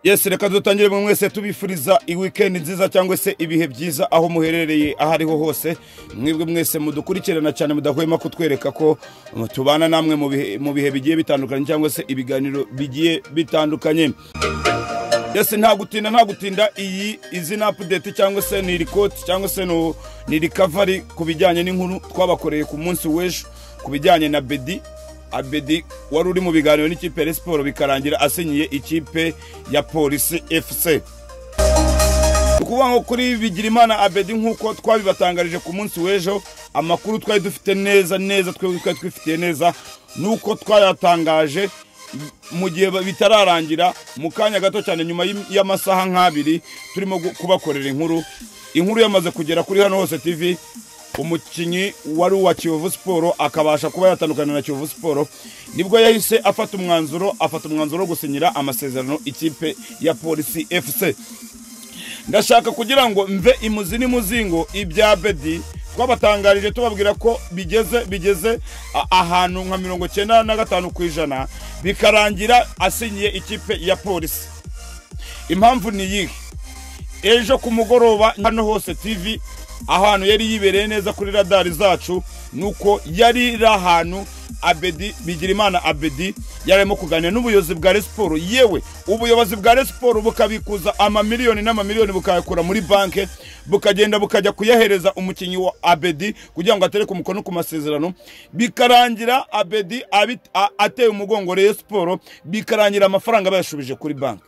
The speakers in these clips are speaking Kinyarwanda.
yesi reka dutangire mu mwese tubifuriza weekend nziza cyangwa se ibihe byiza aho muherereye aho ariho hose mwebwe mwese mudukurikirana cyane mudahwema kutwereka ko tubana namwe mu bihe- mu bihe bigiye bitandukanye cyangwa se ibiganiro bigiye bitandukanye yesi nta gutinda nta gutinda iyi izina update cyangwa se ni rikoti cyangwa se no- ni recovery ku bijyanye n'inkuru twabakoreye ku munsi w'ejo ku bijyanye na bedi abedi wari uri mu biganiro n'ikipe ya Rayon siporo bikarangira asinyiye ikipe ya polisi fc Ni ukuvuga ngo kuri bigirimana abedi nk'uko twabibatangarije ku munsi w'ejo amakuru twari dufite neza neza twebwe twari twifitiye neza nuko twayatangaje mu gihe bitararangira mu kanya gato cyane nyuma y'im- y'amasaha nk'abiri turimo gu- kubakorera inkuru inkuru yamaze kugera kuri hano hose tv umukinnyi wari uwa kiyovu siporo akabasha kuba yatandukana na kiyovu siporo nibwo yahise afata umwanzuro afata umwanzuro wo gusinyira amasezerano ikipe ya polisi fc ndashaka kugira ngo mve imuzi n'imuzingo ibya bedi twabatangarije tubabwira ko bigeze bigeze a- ahantu nka mirongo icyenda na gatanu ku ijana bikarangira asinyiye ikipe ya polisi impamvu ni iyihe ejo ku mugoroba hano hose tv ahantu yari yibereye neza kuri radari zacu nuko yari iri ahantu abedi bigirimana abedi yarimo kuganira n'ubuyobozi bwa Rayon siporo yewe ubuyobozi bwa Rayon siporo bukabikuza amamiliyoni n'amamiliyoni bukayakura muri banki bukagenda bukajya kuyahereza umukinnyi wa abedi kugira ngo atereke umukono ku masezerano bikarangira abedi abit- a- ateye umugongo Rayon siporo bikarangira amafaranga bayashubije kuri banki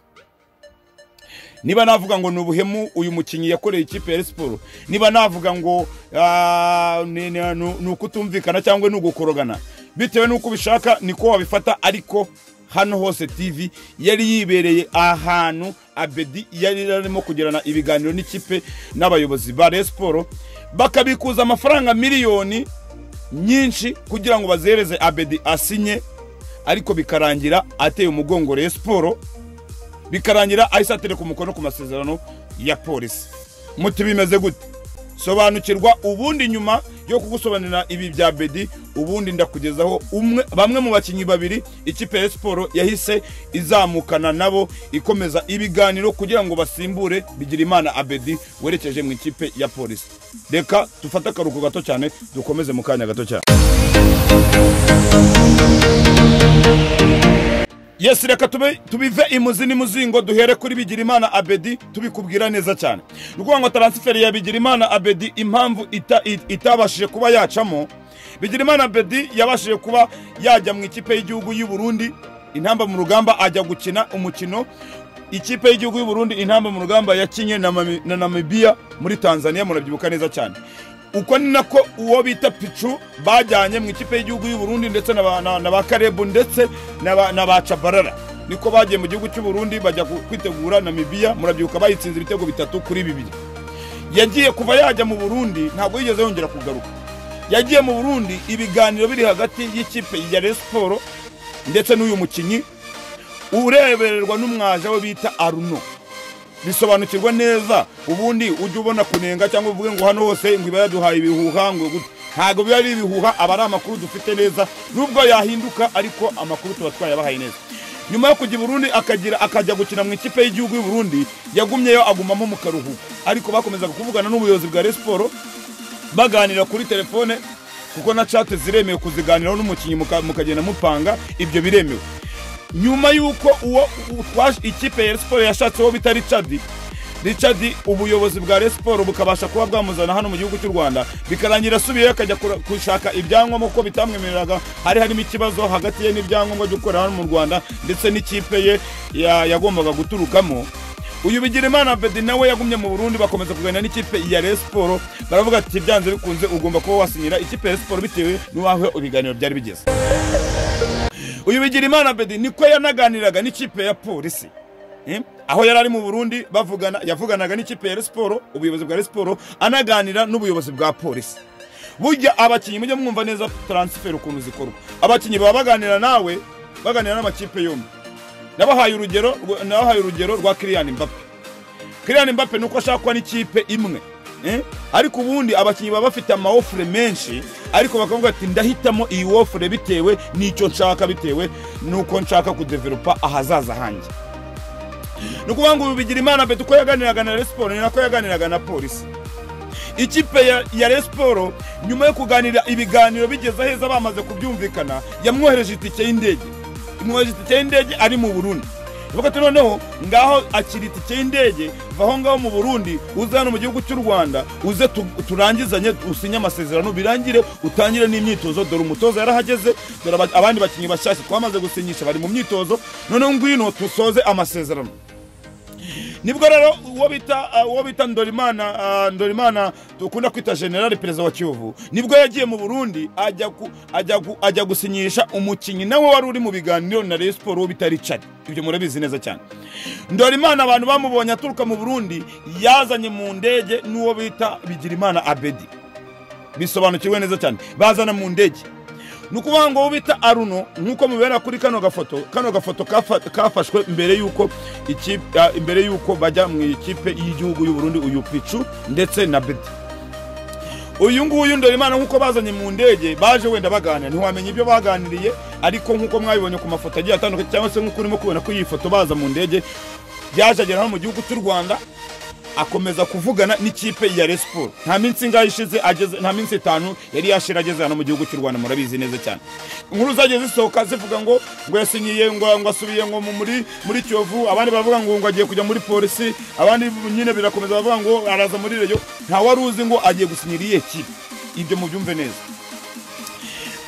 niba navuga ngo ni ubuhemu uyu mukinnyi yakoreye ikipe ya Rayon siporo niba navuga ngo ah, ni- ni ni- ni ukutumvikana cyangwa ni ugukorogana bitewe n'uko ubishaka niko wabifata ariko hano hose tv yari yibereye ahantu abedi yari arimo kugirana ibiganiro n'ikipe n'abayobozi ba Rayon siporo bakabikuza amafaranga miliyoni nyinshi kugira ngo bazihereze abedi asinye ariko bikarangira ateye umugongo Rayon siporo bikarangira ahise atereka umukono ku masezerano ya polisi muti bimeze gute sobanukirwa ubundi nyuma yo kugusobanurira ibi bya bedi ubundi ndakugezaho umwe bamwe mu bakinnyi babiri ikipe ya Rayon siporo yahise izamukana nabo ikomeza ibiganiro kugira ngo basimbure bigirimana abedi werekeje mu ikipe ya polisi reka dufate akaruhuko gato cyane dukomeze mu kanya gato cyane yesi reka tube tubive imuzi n'imuzingo duhere kuri bigirimana abedi tubikubwira neza cyane ni ukuvuga ngo taransiferi ya bigirimana abedi impamvu ita- i- itabashije kuba yacamo bigirimana abedi yabashije kuba yajya mu ikipe y'igihugu y'u Burundi intamba mu rugamba ajya gukina umukino ikipe y'igihugu y'u Burundi intamba mu rugamba yakinye na Mami- na namibiya muri tanzania murabyibuka neza cyane uko ni nako uwo bita picu bajyanye mu ikipe y'igihugu y'u Burundi ndetse na ba- na na ba karebu ndetse na ba- na ba cabarara niko bagiye mu gihugu cy'u Burundi bajya ku- kwitegura namibiya murabyibuka bayitsinze ibitego bitatu kuri bibiri yagiye kuva yajya mu burundi ntabwo yigeze yongera kugaruka yagiye mu burundi ibiganiro biri hagati y'ikipe ya Rayon siporo ndetse n'uyu mukinnyi urebererwa n'umwaja we bita aruno bisobanukirwa neza ubundi ujya ubona kunenga cyangwa uvuge ngo hano hose ngo iba yaduhaye ibihuha ngo gute ntabwo biba ari ibihuha aba ari amakuru dufite neza nubwo yahinduka ariko amakuru tuba twayabahaye neza nyuma yo kujya i burundi akagira akajya gukina mu ikipe y'igihugu y'u burundi yagumyeyo agumamo mu karuhuko ariko bakomezaga kuvugana n'ubuyobozi bwa Rayon siporo baganira kuri telefone kuko na cate ziremewe kuziganiraho n'umukinnyi muka- mukagenda mupanga ibyo biremewe nyuma y'uko uwo u- twaje- ikipe ya Rayon siporo yashatse uwo bita richard richard ubuyobozi bwa Rayon siporo bukabasha kuba bwamuzana hano mu gihugu cy'u rwanda bikarangira asubiyeyo akajya kura- gushaka ibyangombwa kuko bitamwemereraga hari harimo ikibazo hagati ye n'ibyangombwa byo gukorera hano mu rwanda ndetse n'ikipe ye ya- yagombaga guturukamo uyu bigirimana bedi nawe yagumye mu burundi bakomeza kuganira n'ikipe ya Rayon siporo baravuga ati byanze bikunze ugomba kuba wasinyira ikipe ya Rayon siporo bitewe n'aho ibiganiro byari bigeze uyu bigirimana bedi niko yanaganiraga n'ikipe ya polisi Eh, aho yari ari mu burundi bavugana yavuganaga n'ikipe ya Rayon siporo ubuyobozi bwa Rayon siporo anaganira n'ubuyobozi bwa polisi burya abakinnyi mujye mwumva neza taransiferi ukuntu zikorwa abakinnyi baba baganira nawe baganira n'amakipe yombi nabahaye urugero rwa- nabahaye urugero rwa Kylian Mbappe Kylian Mbappe nuko ashakwa n'ikipe imwe eh? ariko ubundi abakinnyi baba bafite amaofure menshi ariko bakavuga ati ndahitamo iyi ofure bitewe n'icyo nshaka bitewe n'uko nshaka kudevelopa ahazaza hanjye ni ukuvuga ngo ubu bigira imana beto uko yaganiraga na resiporo ni nako yaganiraga na polisi ikipe ya, ya resiporo nyuma yo kuganira ibiganiro bigeze aheza bamaze kubyumvikana yamwohereje itike y'indege imwohereje itike y'indege ari mu burundi ivuga ati noneho ngaho akira itike y'indege vaho ngaho mu burundi uze hano mu gihugu cy'u rwanda uze tu- turangizanye usinye amasezerano birangire utangire n'imyitozo dore umutoza yarahageze dore aba- abandi bakinnyi bashyashya twamaze gusinyisha bari mu myitozo noneho ngwino dusoze amasezerano nibwo rero uwo bita uh, uwo bita Ndorimana uh, Ndorimana dukunda kwita general perezida wa Kiyovu nibwo yagiye mu Burundi ajya ku, ajya ku, ajya gusinyisha umukinyi nawe wari uri mu biganiro na Rayon Sport uwo bita Richard ibyo murabizi neza cyane Ndorimana abantu bamubonye aturuka mu Burundi yazanye mu ndege n'uwo bita Bigirimana Abedi bisobanukirwe neza cyane bazana mu ndege ni ukuvuga ngo uwo bita aruno nk'uko mubibera kuri kano gafoto kano gafoto kafa- kafashwe mbere y'uko ikipe- ah, imbere y'uko bajya mu ikipe y'igihugu y'uburundi uyu picu ndetse na beti uyu nguyu ndorimana nk'uko bazanye mu ndege baje wenda baganira ntiwamenya ibyo baganiriye ariko nk'uko mwabibonye ku mafoto agiye atandukanye cyangwa se nk'uko urimo kubona ko iyi foto baza mu ndege yaje agera hano mu gihugu cy'u rwanda akomeza kuvugana n'ikipe ya resiporo nta minsi ingahe ishize ageze nta minsi itanu yari yashira ageze hano mu gihugu cy'u rwanda murabizi neza cyane inkuru zagiye zisohoka zivuga ngo ngo yasinyiye ngo ngo asubiye ngo mu- muri muri kiyovu abandi baravuga ngo ngo agiye kujya muri polisi abandi nyine birakomeza baravuga ngo araza muri reyo nta wari uzi ngo agiye gusinyira iyihe kipe ibyo mubyumve neza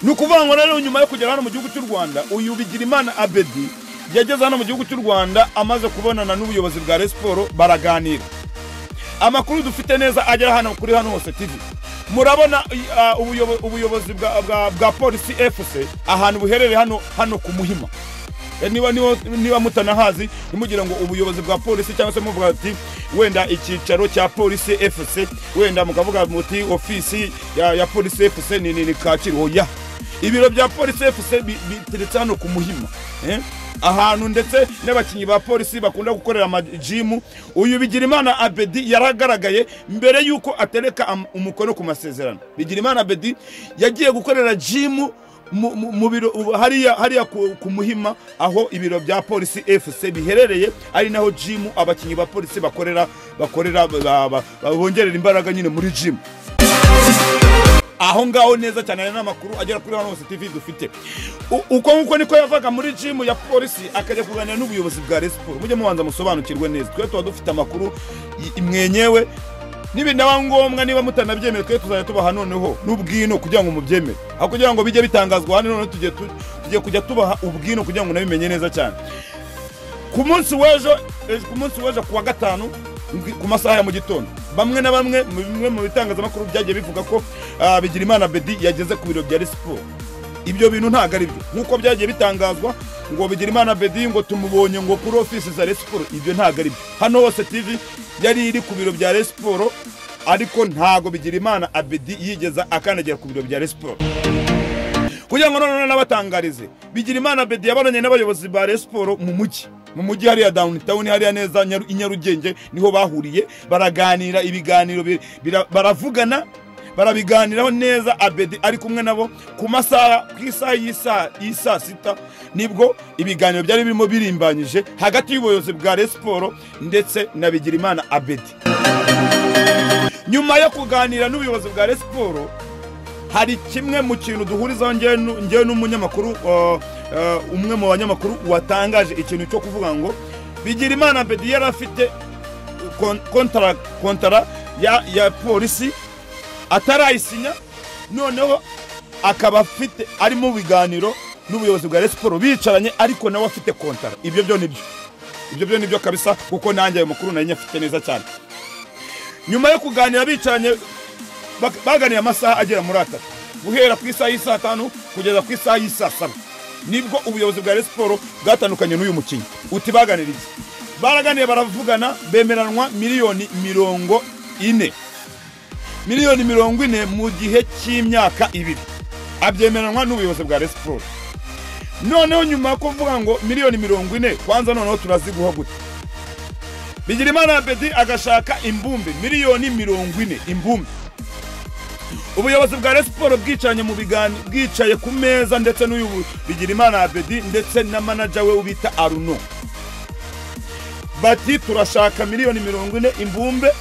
ni ukuvuga ngo rero nyuma yo kugera hano mu gihugu cy'u rwanda uyu bigirimana abedi yageze hano mu gihugu cy'u rwanda amaze kubonana n'ubuyobozi bwa resiporo baraganira amakuru dufite neza agera hano kuri hano hose tv murabona uh, ubuyobo- ubuyobozi bwa, bwa, bwa polisi fc ahantu buherereye hano hano ku muhima E, niba, niba, niba mutanahazi nimugire ngo ubuyobozi bwa polisi cyangwa se muvuga ati wenda icyicaro cya polisi fc wenda mukavuga muti ofisi ya, ya polisi fc ni, ni, ni kacyiru oya ibiro bya polisi fc bi- biteretse hano ku muhima eh? ahantu ndetse n'abakinnyi ba polisi bakunda gukorera amajimu uyu bigirimana abedi yaragaragaye mbere y'uko atereka am- umukono ku masezerano bigirimana abedi yagiye gukorera jimu mu- mu mu biro ubu hariya hariya ku ku muhima aho ibiro bya polisi fc biherereye ari naho jimu abakinnyi ba polisi bakorera bakorera ba- ba- ba- bongerera imbaraga nyine muri jimu aho ngaho neza cyane hari n'amakuru agera kuri hano hose tv dufite U- uko nguko niko yavaga muri jimu ya polisi akajya kuganira n'ubuyobozi bwa resiporo mujye mubanza musobanukirwe neza twe tuba dufite amakuru i- mwenyewe nibinaba ngombwa niba mutanabyemera twe tuzajya tubaha noneho n'ubwino kugira ngo mubyemere aho kugira ngo bijye bitangazwa hano noneho tugiye tu- tugiye kujya tubaha ubwino kugira ngo nabimenye neza cyane ku munsi w'ejo ejo- ku munsi w'ejo ku wa gatanu ngi- ku masaha ya mu gitondo bamwe na bamwe mu bimwe mu bitangazamakuru byagiye bivuga ko ah, bigirimana bedi yageze ku biro bya resiporo ibyo bintu ntabwo ari byo nk'uko byagiye bitangazwa ngo bigirimana bedi ngo tumubonye ngo kuri ofisi za resiporo ibyo ntabwo ari byo hano hose tv yari iri ku biro bya resiporo ariko ntabwo bigirimana abedi yigeza akandagira ku biro bya resiporo kugira ngo noneho n'abatangarize bigira imana bedi yabaranye n'abayobozi ba resiporo mu mujyi mu mujyi hariya downtown hariya neza Nyaru- i nyarugenge niho bahuriye baraganira ibiganiro bi- bira- baravugana barabiganiraho neza abedi ari kumwe nabo ku masaha ku isaha y'isaa y'isaa sita nibwo ibiganiro byari birimo birimbanyije hagati y'ubuyobozi bwa resiporo ndetse na bigirimana abedi nyuma yo kuganira n'ubuyobozi bwa resiporo hari kimwe mu kintu duhurizaho ngewe nu- ngewe n'umunyamakuru uh, uh, umwe mu banyamakuru watangaje ikintu cyo kuvuga ngo bigira imana bedi yari afite kon- kontara kontara ya, ya polisi atarayisinya noneho akaba afite ari mu biganiro n'ubuyobozi bwa resiporo bicaranye ariko nawe afite kontara ibyo byo nibyo ibyo byo nibyo kabisa kuko nanjye ayo makuru nari nyafite neza cyane nyuma yo kuganira bicaranye bak- baganiye amasaha agera muri atatu guhera ku isaha y'isaa tanu kugeza ku isaha y'isaa saba nibwo ubuyobozi bwa Rayon Sports bwatandukanye n'uyu mukinnyi uti baganira iki baraganiye baravugana bemeranwa miliyoni mirongo ine miliyoni mirongo ine mu gihe cy'imyaka ibiri abyemeranwa n'ubuyobozi bwa Rayon Sports noneho nyuma yo kuvuga ngo miliyoni mirongo ine kwanza noneho turaziguha gute bigirimana abedi agashaka imbumbe miliyoni mirongo ine imbumbe ubuyobozi bwa Rayon Sports bwicaranye mu bigani bwicaye ku meza ndetse n'uyu Bigirimana Abedi ndetse na manager we ubita Aruno bati turashaka miliyoni mirongo ine imbumbe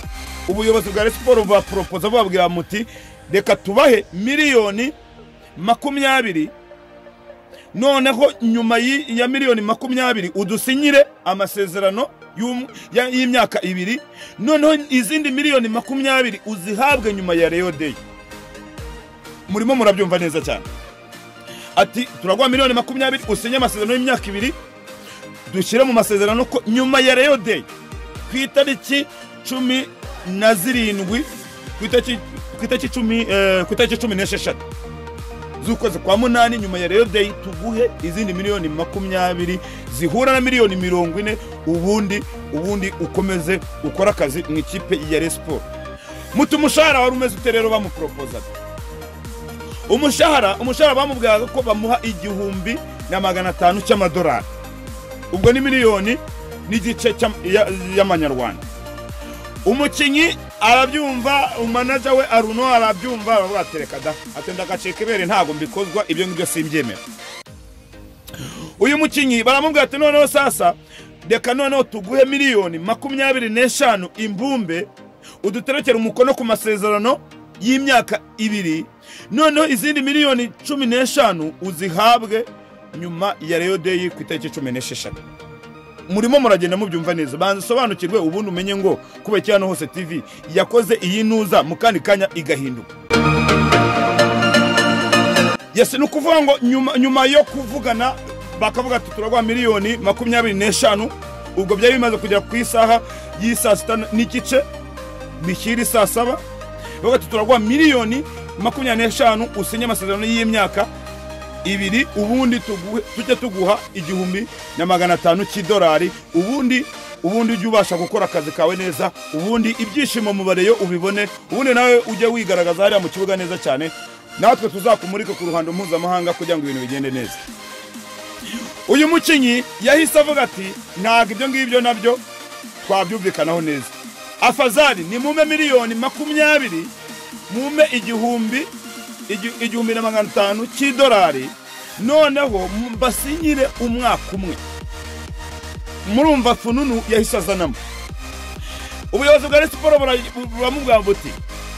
ubuyobozi bwa Rayon Sports bubaporopoza bubabwira muti reka tubahe miliyoni makumyabiri noneho nyuma y'i- ya miliyoni makumyabiri udusinyire amasezerano y'um- ya- y'imyaka ibiri noneho izindi miliyoni makumyabiri uzihabwe nyuma ya Rayon Day murimo murabyumva neza cyane ati turaguha miliyoni makumyabiri usinye amasezerano y'imyaka ibiri dushyire mu masezerano ko nyuma ya Rayon Day ku itariki cumi na zirindwi ku itariki ku itariki cumi eh, ku itariki cumi n'esheshatu z'ukwezi kwa munani nyuma ya Rayon Day tuguhe izindi miliyoni makumyabiri zihura na miliyoni mirongo ine ubundi ubundi ukomeze ukore akazi mu ikipe ya Rayon Sports muti umushahara wari umeze ute rero bamuporopozaga umushahara umushahara bamubwiraga ko bamuha igihumbi na magana atanu cy'amadolari ubwo ni miliyoni n'igice cy'am- ya- y'amanyarwanda umukinnyi arabyumva umanaja we aruno arabyumva aravuga ati reka da atenda agacika ibere ntabwo mbikozwa ibyo ngibyo simbyemera uyu mukinnyi baramubwira ati noneho sasa reka noneho tuguhe miliyoni makumyabiri n'eshanu imbumbe uduterekere umukono ku masezerano y'imyaka ibiri noneho izindi miliyoni cumi n'eshanu uzihabwe nyuma ya Rayon Day ku itariki cumi n'esheshatu murimo muragenda mubyumva neza banza usobanukirwe ubundi umenye ngo kubera iki hano hose tv yakoze iyi ntuza mu kandi kanya igahinduka yesi ni ukuvuga ngo nyuma, nyuma yo kuvugana bakavuga ati turaguha miliyoni makumyabiri n'eshanu ubwo byari bimaze kugera ku isaha y'i saa sita n'igice bishyira saa saba bavuga ati turaguha miliyoni makumyabiri n'eshanu usinye amasezerano y'imyaka ibiri ubundi tuguhe- tujye tuguha igihumbi na magana atanu cy'idolari ubundi ubundi ujye ubasha gukora akazi kawe neza ubundi ibyishimo mu bareyo ubibone ubundi nawe ujye wigaragaza hariya mu kibuga neza cyane natwe tuzakumurike ku ruhando mpuzamahanga kugira ngo ibintu bigende neza uyu mukinnyi yahise avuga ati ntabwo ibyo ngibyo nabyo twabyumvikanaho neza afazari ni mume miliyoni makumyabiri mume igihumbi igi- igihumbi na magana atanu cy'idolari noneho mu- basinyire umwaka umwe murumva fununu yahise azanamo ubuyobozi bwa Rayon Sports bura- buramubwira buti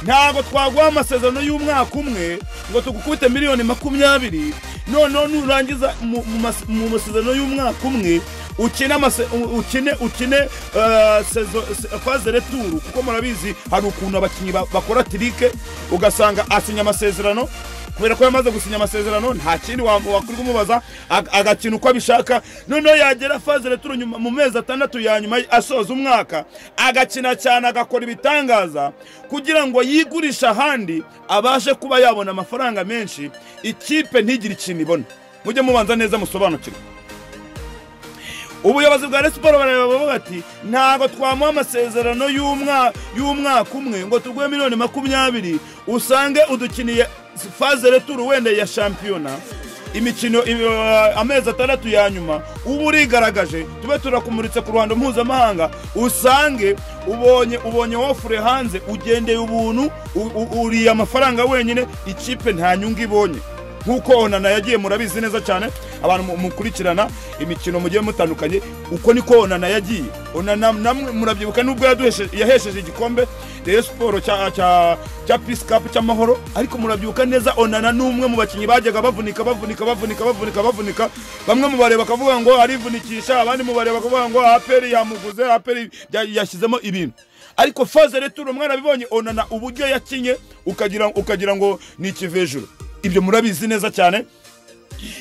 ntabwo twaguha amasezerano y'umwaka umwe ngo tugukubite miliyoni makumyabiri noneho nurangiza mu- mu mas- mu masezerano y'umwaka umwe ukine amase- u- ukine ukine eh, sezo- se- faze returu kuko murabizi hari ukuntu abakinnyi ba- bakora tirike ugasanga asinya amasezerano kubera ko yamaze gusinya amasezerano nta kindi wa- wakuri kumubaza ag- agakina uko abishaka noneho yagera faze returu nyuma- mu mezi atandatu ya nyuma asoza umwaka agakina cyane agakora ibitangaza kugira ngo yigurishe ahandi abashe kuba yabona amafaranga menshi ikipe ntigire ikintu ibona mujye mubanza neza musobanukirwe ubuyobozi bwa Rayon Sports bareba bavuga ati ntabwo twamuha amasezerano y'umwa- y'umwaka umwe ngo tuguhe miliyoni makumyabiri usange udukiniye faze returu wenda ya shampiyona imikino im- eh, amezi atandatu ya nyuma uba urigaragaje tube turakumuritse ku ruhando mpuzamahanga usange ubonye ubonye wofure hanze ugendeye ubuntu u- u- uriye amafaranga wenyine ikipe nta nyungu ibonye nk'uko onana yagiye murabizi neza cyane abantu mu- mukurikirana imikino mugiye mutandukanye uko niko onana yagiye onana namwe murabyibuka nubwo yaduheshe- yahesheje igikombe Rayon siporo cya cya cya peace cup cy'amahoro ariko murabyibuka neza onana ni umwe mu bakinnyi bajyaga bavunika bavunika bavunika bavunika bavunika bamwe mu bareba bakavuga ngo arivunikisha abandi mu bareba bakavuga ngo aperi yamuguze aperi ya- yashyizemo ibintu ariko faze returo mwarabibonye onana uburyo yakinye ukagira, ukagira ngo ni ikivejuru ibyo murabizi neza cyane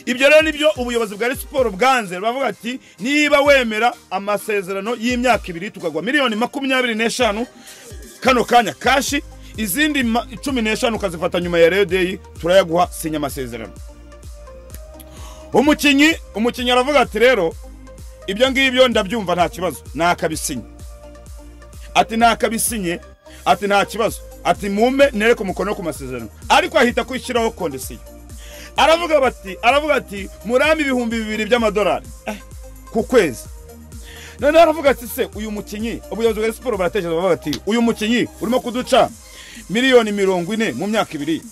ibyo rero nibyo ubuyobozi bwa Rayon Sports bwanze bavuga ati niba wemera amasezerano y'imyaka ibiri tukagwa miliyoni makumyabiri n'eshanu kano kanya kashi izindi ma- cumi n'eshanu ukazifata nyuma ya Rayon Day turayaguha sinya amasezerano umukinnyi umukinnyi aravuga ati rero ibyo ngibyo ndabyumva nta kibazo nakabisinya ati nakabisinye ati nta kibazo ati mume nereke umukono ku masezerano ariko ahita kwishyiraho kondisiyo aravuga bati aravuga ati murampe ibihumbi bibiri by'amadolari eh, ku kwezi noneho aravuga ati se uyu mukinnyi ubuyobozi bwa Rayon siporo baratekereza bavuga bati uyu mukinnyi urimo kuduca miliyoni mirongo ine mu myaka ibiri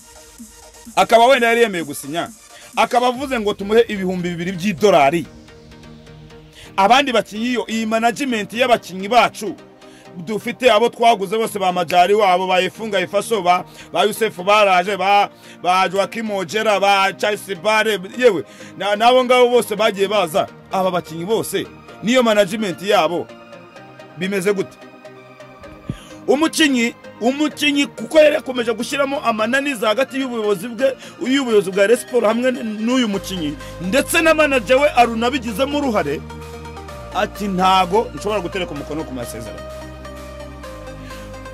akaba wenda yari yemeye gusinya akaba avuze ngo tumuhe ibihumbi bibiri by'idolari abandi bakinnyi iyo iyi management y'abakinnyi bacu dufite abo twaguze bose ba majari wabo ba Efunga Ifaso ba ba Yusef baraje ba ba Joaquim Ojera ba Chelsea Bare yewe na- nabo ngabo bose bagiye baza aba bakinnyi bose niyo management yabo bimeze gute umukinnyi umukinnyi kuko yari yakomeje gushyiramo amananiza hagati y'ubuyobozi bwe y'ubuyobozi bwa Rayon Sports hamwe n'uyu mukinnyi ndetse na manager we arunabigizemo uruhare ati ntago nshobora gutereka umukono ku masezerano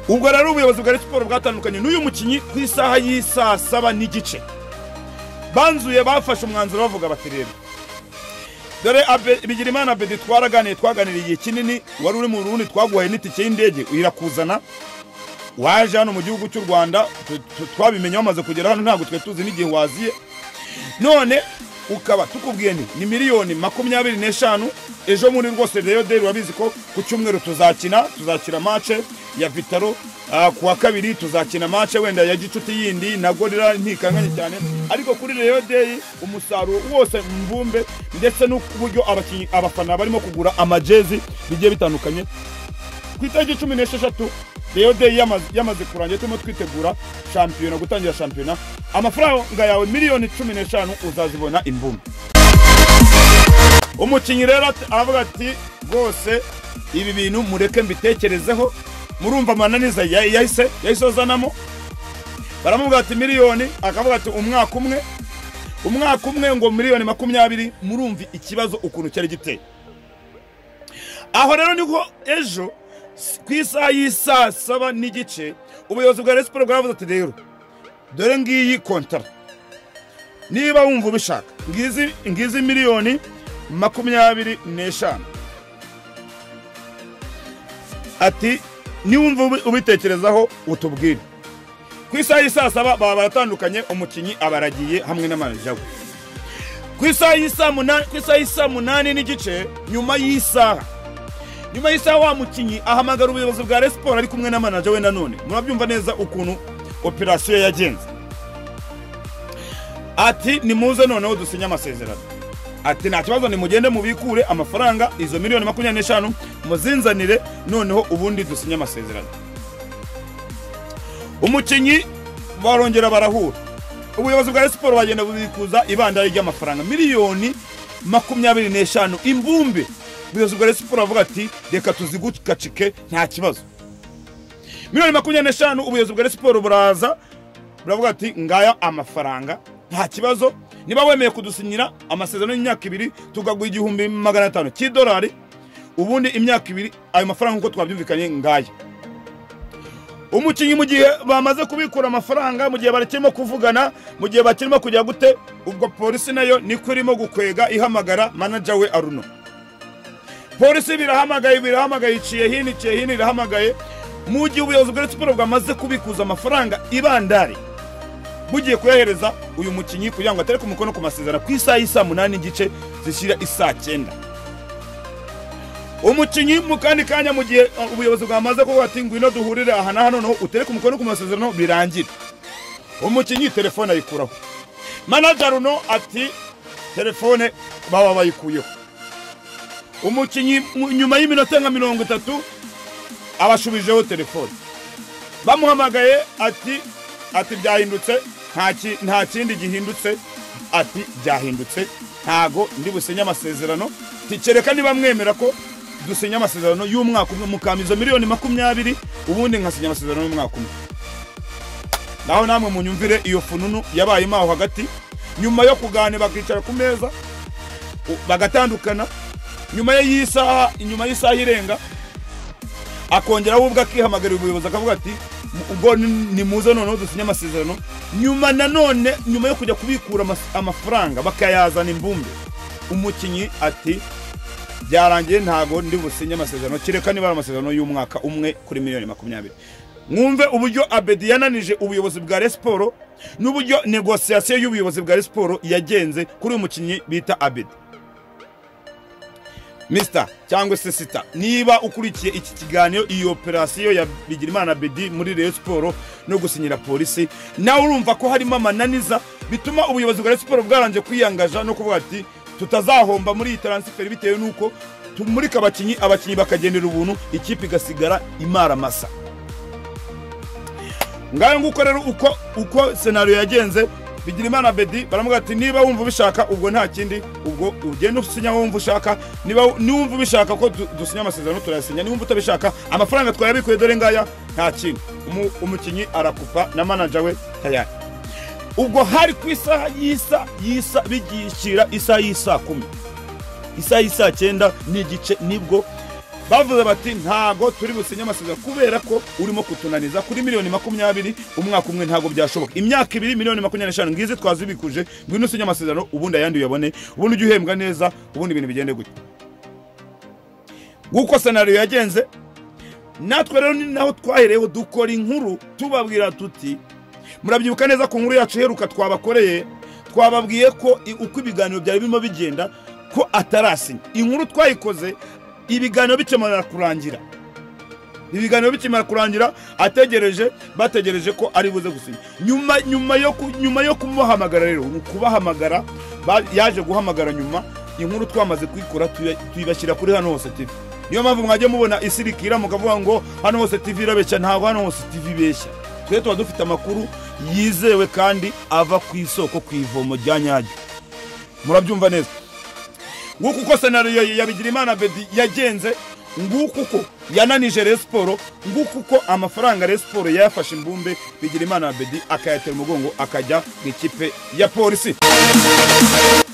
ubwo rero ubuyobozi bwa Rayon Sports bwatandukanye n'uyu mukinnyi ku isaha y'isaa saba n'igice banzuye bafashe umwanzuro bavuga bati rero dore Abe- bigirimana abedi twaraganiye twaganiriye igihe kinini wari uri mu rundi twaguhaye n'itike y'indege irakuzana waje hano mu gihugu cy'u rwanda tu- tu- twabimenye wamaze kugera hano ntabwo twari tuzi n'igihe waziye none ukaba tukubwiye ni ni miliyoni makumyabiri n'eshanu ejo muri rwose reyo deri urabizi ko ku cyumweru tuzakina tuzakina mace ya vitaro ah, ku wa kabiri tuzakina mace wenda ya gicuti yindi na gorira ntikanganye cyane ariko kuri reyo deri umusaruro wose mvumbe ndetse n'uburyo abakinnyi- abafana barimo kugura amajezi bigiye bitandukanye ku itariki cumi n'esheshatu reyo deyi yamaze- yamaze kurangira turimo twitegura shampiyona gutangira shampiyona amafaranga yawe miliyoni cumi n'eshanu uzazibona imbumbe umukinnyi rero ati- aravuga ati rwose ibi bintu mureke mbitekerezeho murumva amananiza ya- yahise yahise azanamo baramubwira ati miliyoni akavuga ati umwaka umwe umwaka umwe ngo miliyoni makumyabiri murumva ikibazo ukuntu cyari giteye aho rero niko ejo s- ku isaha y'isaa saba n'igice ubuyobozi bwa resiporo bwaravuze ati rero dore ngiyi kontara niba wumva ubishaka ngizi ngizi miliyoni makumyabiri n'eshanu ati niwumva ubi- ubitekerezaho utubwire ku isaha y'isaa saba baba baratandukanye umukinnyi abaragiye hamwe n'amanajya we ku isaha y'isaa munani ku isaha y'isaa munani n'igice nyuma y'isaha nyuma y'isaha wa mukinnyi ahamagara ubuyobozi bwa Rayon Sports ari kumwe na manager we nanone murabyumva neza ukuntu operasiyo yagenze ati nimuze noneho dusinye amasezerano ati nta kibazo nimugende mubikure amafaranga izo miliyoni makumyabiri n'eshanu muzinzanire noneho ubundi dusinye amasezerano umukinnyi barongera barahura ubuyobozi bwa Rayon Sports bagenda bubikuza ibandari ry'amafaranga miliyoni makumyabiri n'eshanu imbumbe ubuyobozi bwa Rayon Sports bavuga ati reka tuzigukacike nta kibazo miliyoni makumyabiri n'eshanu ubuyobozi bwa Rayon Sports buraza buravuga ati ngaya amafaranga nta kibazo niba wemeye kudusinyira amasezerano y'imyaka ibiri tukaguha igihumbi magana atanu cy'idolari ubundi imyaka ibiri ayo mafaranga nk'uko twabyumvikanye ngaya umukinnyi mu gihe bamaze kubikura amafaranga mu gihe bakirimo kuvugana mu gihe bakirimo kujya gute ubwo polisi nayo niko irimo gukwega ihamagara manager we aruno polisi birahamagaye birahamagaye iciye hino iciye hino irahamagaye mu gihe ubuyobozi bwa Rayon Sports bwamaze kubikuza amafaranga ibandari bugiye kuyahereza uyu mukinnyi kugira ngo atereke umukono ku masezerano ku isaha y'isaa munani n'igice zishyira isaa cyenda umukinnyi mu kandi kanya mu gihe uh, ubuyobozi bwamaze kuvuga ati ngwino duhurire aha na hano noneho utereke umukono ku masezerano birangire umukinnyi telefone ayikuraho manager runo ati telefone baba bayikuyeho umukinnyi mu- nyuma y'iminota nka mirongo itatu abashubijeho telefone bamuhamagaye ati ati byahindutse nta ki- nta kindi gihindutse ati byahindutse ntago ndi businye amasezerano tikereka niba mwemera ko dusinya amasezerano y'umwaka umwe mukamiza miliyoni makumyabiri ubundi nkasinya amasezerano y'umwaka umwe naho namwe munyumvire iyo fununu yabayemo aho hagati nyuma yo kuganira bakicara ku meza u- bagatandukana nyuma y'isaha nyuma y'isaha irenga akongeraho ubwo akihamagarira ubuyobozi akavuga ati "Mu- ubwo ni- nimuze noneho dusinye amasezerano nyuma nanone nyuma yo kujya kubikura amas- amafaranga bakayazana imbumbe umukinnyi ati byarangiye ntago ndi businye amasezerano kireka niba ari amasezerano y'umwaka umwe kuri miliyoni makumyabiri mwumve uburyo abedi yananije ubuyobozi bwa Rayon Sports n'uburyo negosiyasiyo y'ubuyobozi bwa Rayon Sports yagenze kuri uyu mukinnyi bita abedi Mr cyangwa se sita niba ukurikiye iki kiganiro iyi operasiyo ya Bigirimana Bedi muri Rayon Sports no gusinyira polisi nawe urumva ko harimo amananiza bituma ubuyobozi bwa Rayon Sports bwarangiye kwiyangaja no kuvuga ati tutazahomba muri iyi transfer bitewe nuko tumurika abakinnyi abakinnyi bakagenera ubuntu ikipe igasigara imara masa ngayo nguko rero uko uko senariyo yagenze bigira imana bedi baramuga ati niba wumva ubishaka ubwo nta kindi ubwo ugenda usinya aho wumva ushaka niba niwumva ubishaka ko du- dusinya amasezerano turayasinya niwumva utabishaka amafaranga twayabikuye dore ngaya nta kintu Umu- umukinnyi arakupa na manager we tayari ubwo hari ku isaha y'isa y'isa bigishira isaha y'isa kumi isaha y'isa cyenda n'igice nibwo bavuze bati ntago turi businye amasezerano kubera ko urimo kutunaniza kuri miliyoni makumyabiri umwaka umwe ntago byashoboka imyaka ibiri miliyoni makumyabiri n'eshanu ngizi twazibikuje ngwino usinye amasezerano ubundi ayandi uyabone ubundi ujye uhembwa neza ubundi ibintu bigende gutya nguko senariyo yagenze natwe rero ni naho twahereyeho dukora inkuru tubabwira tuti murabyibuka neza ku nkuru yacu iheruka twabakoreye twababwiye ko i- uko ibiganiro byari birimo bigenda ko atarasinya inkuru twayikoze ibiganiro bikemara kurangira ibiganiro bikimara kurangira ategereje bategereje ko ari buze gusinya nyuma nyuma yo ku- nyuma yo kumuhamagara rero ni kubahamagara ba- yaje guhamagara nyuma inkuru twamaze kuyikora tuya- tuyibashyira kuri hano hose TV niyo mpamvu mwajya mubona isirikira mukavuga ngo hano hose TV irabeshya ntabwo hano hose TV ibeshya twe tuba dufite amakuru yizewe kandi ava ku isoko ku ivomo rya nyaryo murabyumva neza nguko uko senariyo ya bigirimana bedi yagenze nguko uko yananije Rayon siporo nguko uko amafaranga Rayon siporo yayafashe imbumbe bigirimana bedi akayatera umugongo akajya mu ikipe ya polisi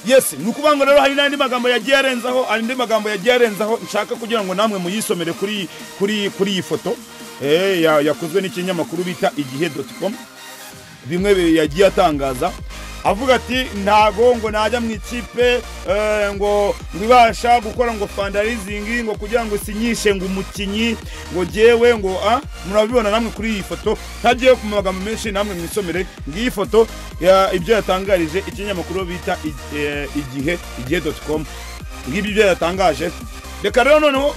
yes ni ukuvuga ngo rero hari n'andi magambo yagiye arenzaho hari andi magambo yagiye arenzaho nshaka kugira ngo namwe muyisomere kuri iyi- kuri iyi- kuri iyi foto eh, ya- yakozwe n'ikinyamakuru bita igihe doti komu bimwe bi- yagiye atangaza avuga ati ntago ngo najya mu ikipe eh, ngo ngo ibasha gukora ngo fandarizingi ngo kugira ngo isinyishe ngo umukinnyi ngo jyewe ngo a murabibona namwe kuri iyi foto ntagiye ku magambo menshi namwe mwisomere ngiyi foto ya- ibyo yatangarije ikinyamakuru bita i- eh, igihe igihe doti komu ngibyo ibyo yatangaje reka rero noneho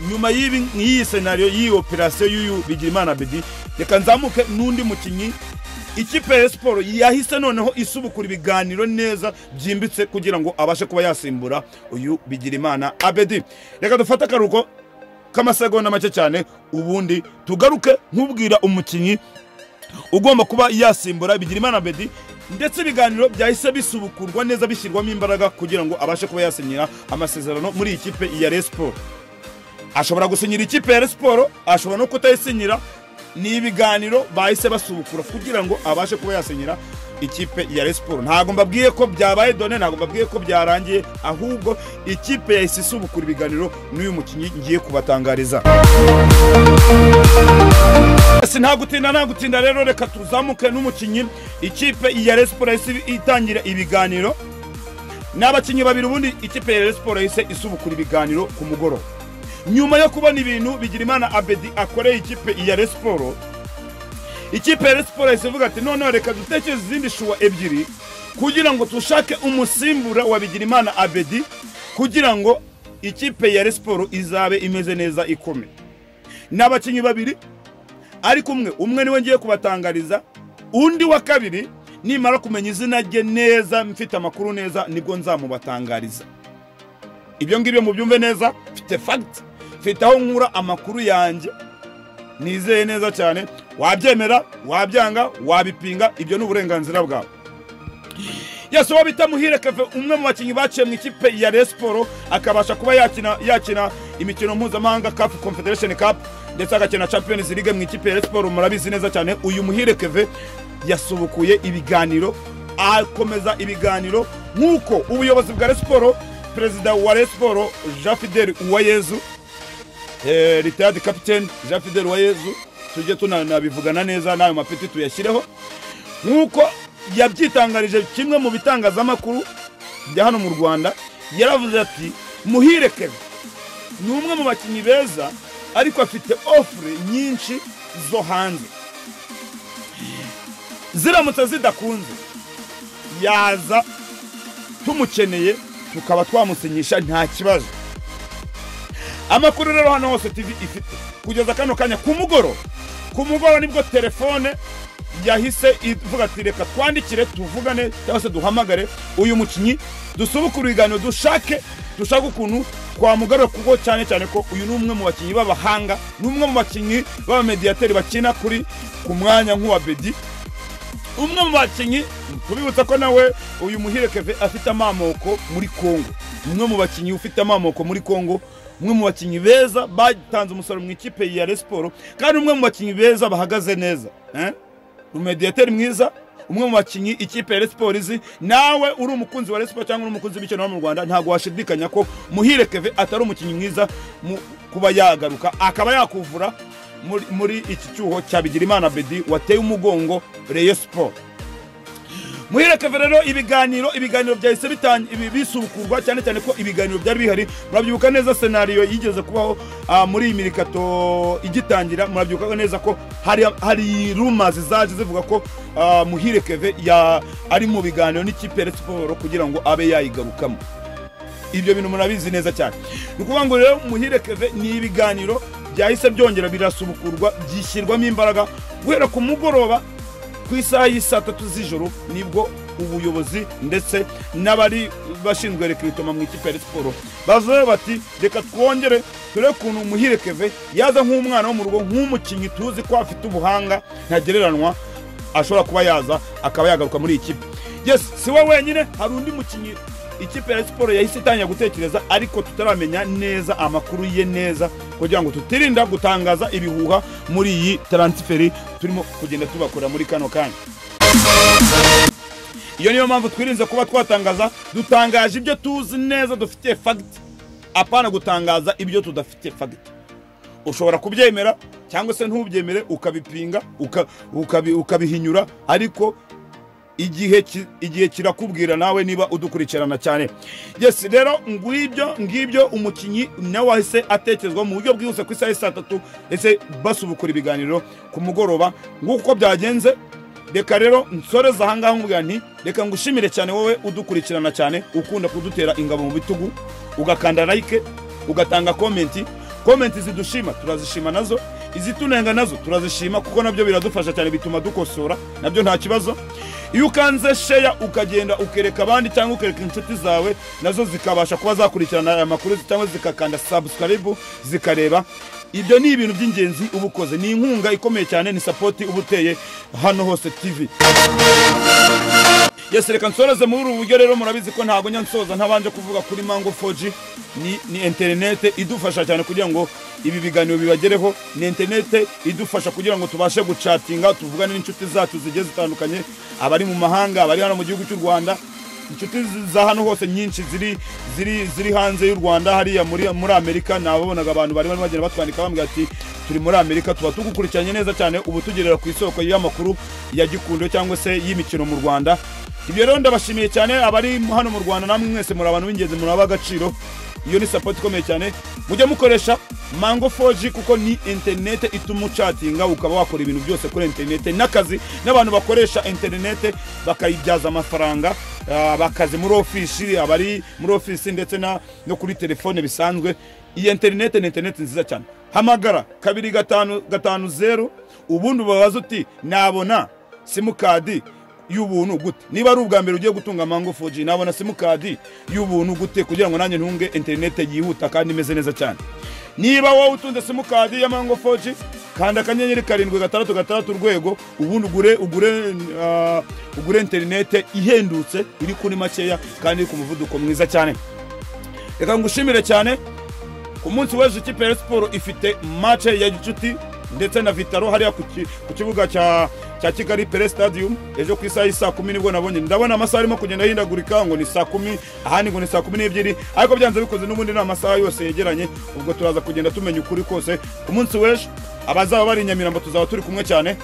nyuma y'ibi nk'iyi senariyo y'iyi operasiyo y'uyu bigirimana bedi reka nzamuke n'undi mukinnyi ikipe ya siporo yahise noneho isubukura ibiganiro neza byimbitse kugira ngo abashe kuba yasimbura uyu bigirimana abedi reka dufate akaruhuko k'amasegonda make cyane ubundi tugaruke nk'ubwira umukinnyi ugomba kuba yasimbura bigirimana bedi ndetse ibiganiro byahise bisubukurwa neza bishyirwamo imbaraga kugira ngo abashe kuba yasinyira amasezerano muri iyi kipe ya Rayon Sport ashobora gusinyira ikipe ya Rayon Sport ashobora no kutayisinyira ni ibiganiro bahise basubukura kugira ngo abashe kuba yasinyira ikipe ya Rayon Sport ntabwo mbabwiye ko byabaye done ntabwo mbabwiye ko byarangiye ahubwo ikipe yahise isubukura ibiganiro n'uyu mukinnyi ngiye kubatangariza si nta gutinda nta gutinda rero reka tuzamuke n'umukinnyi ikipe ya Rayon Sport yahise itangira ibiganiro n'abakinnyi babiri ubundi ikipe ya Rayon Sport yahise isubukura ibiganiro ku mugoroba nyuma yo kubona ibintu Bigirimana Abedi akoreye ikipe ya Rayon Sport ikipe ya Rayon Sport yahise ivuga ati noneho reka dutekereze izindi shuwa ebyiri kugira ngo dushake umusimbura wa Bigirimana Abedi kugira ngo ikipe ya Rayon Sport izabe imeze neza ikomeye n'abakinnyi babiri ariko umwe umwe niwe ngiye kubatangariza undi wa kabiri nimara kumenya izina rye neza mfite amakuru neza nibwo nzamubatangariza ibyo ngibyo mubyumve neza mfite fagiti mfite aho nkura amakuru yanjye nizeye neza cyane wabyemera wabyanga wabipinga ibyo ni uburenganzira bwawe yesu uwo bita muhire keve umwe mu bakinnyi baciye mu ikipe ya Rayon Sport akabasha kuba yakina yakina imikino mpuzamahanga cup confederation cup ndetse agakina champions league mu ikipe ya Rayon Sport murabizi neza cyane uyu muhire keve yasubukuye ibiganiro akomeza ibiganiro nk'uko ubuyobozi bwa Rayon Sport perezida wa Rayon Sport Jean Fidel Uwayezu eh, retired captain Jean Fidel Uwayezu tujye tunanabivugana neza n'ayo mapeti tuyashyireho nk'uko yabyitangarije kimwe mu bitangazamakuru bya hano mu rwanda yaravuze ati muhire keve ni umwe mu bakinnyi beza ariko afite ofure nyinshi zo hanze ziramutse zidakunze yaza tumukeneye tukaba twamusinyisha nta kibazo amakuru rero hano hose tv ifite kugeza kano kanya ku mugoroba ku mugoroba nibwo telefone yahise ivuga ati reka twandikire tuvugane cyangwa se duhamagare uyu mukinnyi dusubukure ibiganiro dushake dushaka ukuntu twamugarura kuko cyane cyane ko uyu ni umwe mu bakinnyi b'abahanga ni umwe mu bakinnyi b'abamediyateri bakina kuri ku mwanya nk'uwa bedi umwe mu bakinnyi tubibutsa ko nawe uyu muhire keve afite amamoko muri congo umwe mu bakinnyi ufite amamoko muri congo umwe mu bakinnyi beza batanze umusaruro mu ikipe ya resiporo kandi umwe mu bakinnyi beza bahagaze neza eh? umediyateri mwiza umwe mu bakinnyi ikipe ya resiporo izi nawe uri umukunzi wa resiporo cyangwa uri umukunzi w'imikino hano mu rwanda ntabwo washidikanya ko muhire keve atari umukinnyi mwiza mu kuba yagaruka akaba yakuvura muri, muri iki cyuho cya bigirimana bedi wateye umugongo reyo siporo muhirekeve rero ibiganiro ibiganiro byahise bitan- ibi- bisubukurwa cyane cyane ko ibiganiro byari bihari murabyibuka neza senariyo yigeze kubaho ah, muri iyi mirikato igitangira murabyibuka neza ko hari, hari rumazi zaje zivuga ko ah, muhirekeve ya- ari mu biganiro n'ikipe ya Rayon siporo kugira ngo abe yayigarukamo ibyo bintu murabizi neza cyane ni ukuvuga ngo rero muhirekeve ni ibiganiro byahise byongera birasubukurwa byishyirwamo imbaraga guhera ku mugoroba ku isaha y'isaa tatu z'ijoro nibwo ubuyobozi ndetse n'abari bashinzwe rekiritoma mu ikipe ya Rayon siporo bavuze bati reka twongere turebe ukuntu muhirekeve yaza nk'umwana wo mu rugo nk'umukinnyi tuzi ko afite ubuhanga ntagereranywa ashobora kuba yaza akaba yagaruka muri iyi kipe yes si we wenyine hari undi mukinnyi ikipe ya siporo yahise itangira gutekereza ariko tutaramenya neza amakuru ye neza kugira ngo tutirinda gutangaza ibihuha muri iyi taransiferi turimo kugenda tubakora muri kano kanya iyo niyo mpamvu twirinze kuba twatangaza dutangaje ibyo tuzi neza dufitiye fagiti apana gutangaza ibyo tudafitiye fagiti ushobora kubyemera cyangwa se ntubyemere ukabipinga uka- ukabi- ukabihinyura ariko igihe ki- igihe kirakubwira nawe niba udukurikirana cyane yes rero ngwibyo ngibyo umukinnyi nawe wahise atekerezwa mu buryo bwihuse ku isaha y'i saa tatu ese basubukura ibiganiro ku mugoroba nguko byagenze reka rero nsoreza ahangaha nkubwira nti reka ngushimire cyane wowe udukurikirana cyane ukunda kudutera ingabo mu bitugu ugakanda like ugatanga komenti komenti zidushima turazishima nazo izitunenga nazo turazishima kuko nabyo biradufasha cyane bituma dukosora nabyo nta kibazo iyo ukanze sheya ukagenda ukereka abandi cyangwa ukereka inshuti zawe nazo zikabasha kuba zakurikirana aya makuru cyangwa zikakanda subscribe zikareba ibyo ni ibintu by'ingenzi uba ukoze ni inkunga ikomeye cyane ni sapoti uba uteye hano hose tv yes reka nsoreze muri ubu buryo rero murabizi ko ntabwo njya nsoza ntabanje kuvuga kuri mango 4G ni, ni interinete idufasha cyane kugira ngo ibi biganiro bibagereho ni interinete idufasha kugira ngo tubashe gucatinga tuvugane n'inshuti zacu zigiye zitandukanye abari mu mahanga abari hano mu gihugu cy'u rwanda inshuti zi- za hano hose nyinshi ziri ziri ziri hanze y'u rwanda hariya muri, muri amerika nababonaga abantu bari barimo bagenda batwandika bambwira ati turi muri amerika tuba tugukurikiranye neza cyane ubu tugerera ku isoko y'amakuru ya gikundo cyangwa se y'imikino mu rwanda ibyo rero ndabashimiye cyane abari hano mu rwanda namwe mwese muri abantu b'ingenzi muri ab'agaciro iyo ni sapoti ikomeye cyane mujye mukoresha mango 4G kuko ni interinete ituma ucatinga ukaba wakora ibintu byose kuri interinete n'akazi n'abantu bakoresha interinete bakayibyaza amafaranga ah, bakazi muri ofisi abari muri ofisi ndetse na- no kuri telefone bisanzwe iyi interinete ni interinete nziza cyane hamagara kabiri gatanu gatanu zeru ubundi ubabaza uti nabona simukadi y'ubuntu gute niba ari ubwa mbere ugiye gutunga mango 4G nabona simukadi y'ubuntu gute kugira ngo nanjye ntunge interinete yihuta kandi imeze neza cyane niba wowe utunze simukadi ya mango 4G kanda akanyenyeri karindwi gatandatu gatandatu urwego ubundi ugure ugure ah, ugure interinete ihendutse iri kuri makeya kandi iri ku muvuduko mwiza cyane reka ngushimire cyane ku munsi w'ejo ikipe ya siporo ifite mace ya gicuti ndetse na vitaro hariya ku ki- ku kibuga cya cya kigali pere stadium ejo ku isaha y'isaa kumi nibwo nabonye ndabona amasaha arimo kugenda ahindagurika ngo ni saa kumi ahandi ngo ni saa kumi n'ebyiri ariko byanze bikoze n'ubundi ni amasaha yose yegeranye ubwo turaza kugenda tumenya ukuri kose ku munsi w'ejo abazaba bari i nyamirambo tuzaba turi kumwe cyane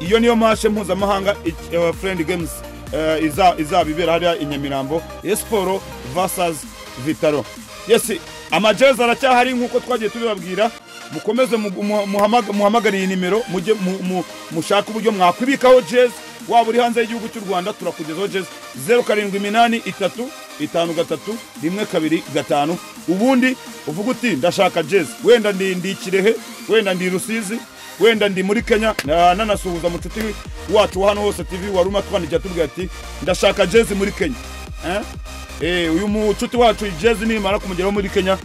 iyo niyo mashe mpuzamahanga uh, friend games uh, iza- izaba ibera hariya i nyamirambo esiporo vs vitaro yesi amajezi aracyahari nk'uko twagiye tubibabwira mukomeze mu- mu- muhamaga- muhamagare iyi nimero mujye mu- mu- mushake uburyo mwakwibikaho jezi waba uri hanze y'igihugu cy'u rwanda turakugezaho jezi zeru karindwi iminani itatu itanu gatatu rimwe kabiri gatanu ubundi uvuga uti ndashaka jezi wenda ndi ndi kirehe wenda ndi rusizi wenda ndi muri kenya na- nanasuhuza mucuti wacu wa hano hose tv wari umatwandikiye atubwira ati ndashaka jezi muri kenya Eh? Eh, uyu mucuti wacu jezi nimara kumugeraho muri kenya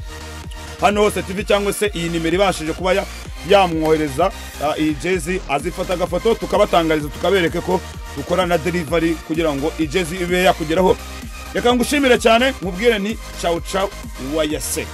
hano hose tv cyangwa se iyi nimero ibashije kuba ya- yamwohereza ah, iyi jezi azifata agafoto tukabatangariza tukabereke ko dukora na delivery kugira ngo iyi jezi ibe yakugeraho reka ngushimire cyane nkubwire ni cawu cawu wayase